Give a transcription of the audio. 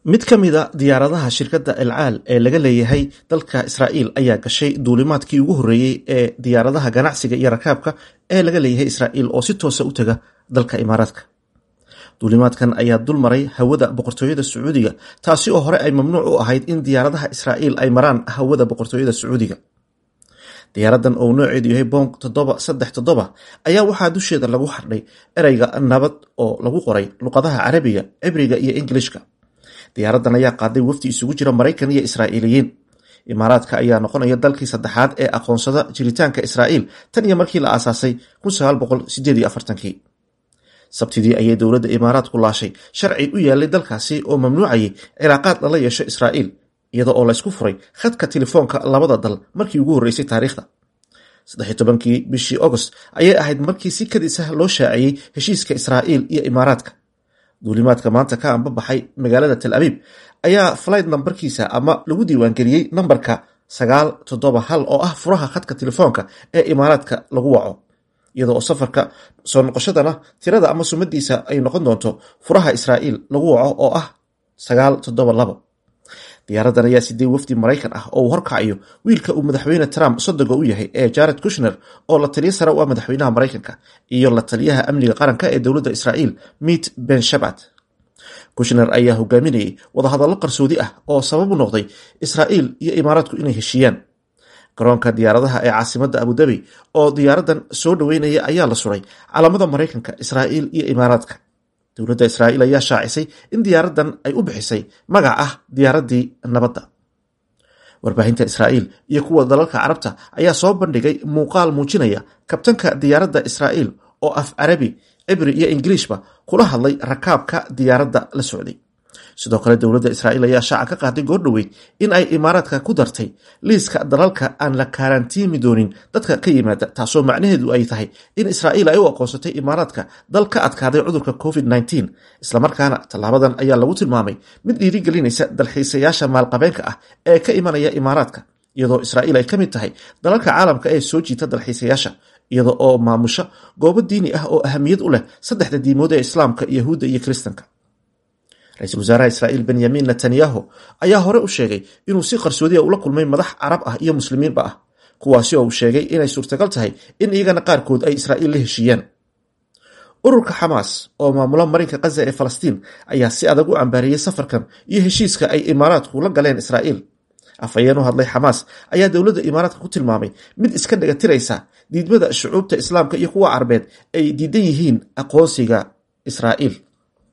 mid ka mida diyaaradaha shirkadda elcaal ee laga leeyahay dalka israa'iil ayaa gashay duulimaadkii ugu horreeyey ee diyaaradaha ganacsiga iyo rakaabka ee laga leeyahay israa'iil oo si toosa u taga dalka imaaraadka duulimaadkan ayaa dul maray hawada boqortooyada sacuudiga taasi oo hore ay mamnuuc u ahayd in diyaaradaha israa'iil ay maraan hawada boqortooyada sacuudiga diyaaradan oo nooceedu yahay bong toddoba saddex toddoba ayaa waxaa dusheeda lagu xardhay ereyga nabad oo lagu qoray luqadaha carabiga cibriga iyo ingilishka diyaaradan ayaa qaaday wafdi isugu jira maraykan iyo israa'iiliyiin imaaraadka ayaa noqonaya dalkii saddexaad ee aqoonsada jiritaanka israa'iil tan iyo markii la aasaasay kii sabtidii ayay dowladda imaaraadku laashay sharci u yaalay dalkaasi oo mamnuucayay cilaaqaad lala yeesho israa'iil iyada oo laysku furay khadka telefoonka labada dal markii ugu horreysay taariikhda kii bishii agost ayay ahayd markii si kadis ah loo shaaciyey heshiiska israa'iil iyo imaaraadka duulimaadka maanta ka anbabaxay magaalada tel abiib ayaa flight nambarkiisa ama lagu diiwaangeliyey nambarka sagaal toddoba hal oo ah furaha khadka telefoonka ee imaaraadka lagu waco iyada oo safarka soo noqoshadana tirada ama sumadiisa ay noqon doonto furaha israa'iil lagu waco oo ah sagaal toddoba labo diyaaradan ayaa sidee wafdi maraykan ah oo uu horkacayo wiilka uu madaxweyne trump sodoga u yahay ee jared kushner oo la taliyo sare u ah madaxweynaha maraykanka iyo la taliyaha amniga qaranka ee dowladda israa'iil mit ben shabat kushner ayaa hogaaminayay wadahadallo qarsoodi ah oo sabab u noqday israa'iil iyo imaaraadku inay heshiiyaan garoonka diyaaradaha ee caasimadda abudabi oo diyaaradan soo dhoweynaya ayaa la suray calamada maraykanka israa'iil iyo imaaraadka dowladda israa'iil ayaa shaacisay in diyaaradan ay u bixisay magac ah diyaaraddii nabadda warbaahinta israa'iil iyo kuwa dalalka carabta ayaa soo bandhigay muuqaal muujinaya kabtanka diyaaradda israa'iil oo af carabi cibri iyo ingiliishba kula hadlay rakaabka diyaaradda la socday sidoo kale dowladda israa'iil ayaa shaaca ka qaaday goordhoweyd in ay imaaraadka ku dartay liiska dalalka aan la kaaraantiimi doonin dadka ka yimaada taasoo macnaheedu ay tahay in israa'iil ay u aqoonsatay imaaraadka dal ka adkaaday cudurka covid islamarkaana tallaabadan ayaa lagu tilmaamay mid dhiirigelinaysa dalxiisayaasha maalqabeenka ah ee ka imanaya imaaraadka iyadoo israa'iil ay ka mid tahay dalalka caalamka ee soo jiita dalxiisayaasha iyada oo maamusha goobo diini ah oo ahamiyad u leh saddexda diimood ee islaamka yahuudda iyo kiristanka ra-iisul wasaaraha israa'iil benyamin netanyahu ayaa hore u sheegay inuu si qarsoodiya ula kulmay madax carab ah iyo muslimiinba ah kuwaasi oo uu sheegay inay suurtagal tahay in iyagana qaarkood ay israa'iil la heshiiyaan ururka xamaas oo maamula marinka khaza ee falastiin ayaa si adag u cambaariyey safarkan iyo heshiiska ay imaaraadku la galeen israa'iil afhayeen u hadlay xamaas ayaa dowladda imaaraadka ku tilmaamay mid iska dhagatiraysa diidmada shucuubta islaamka iyo kuwa carbeed ay diidan yihiin aqoonsiga israa'iil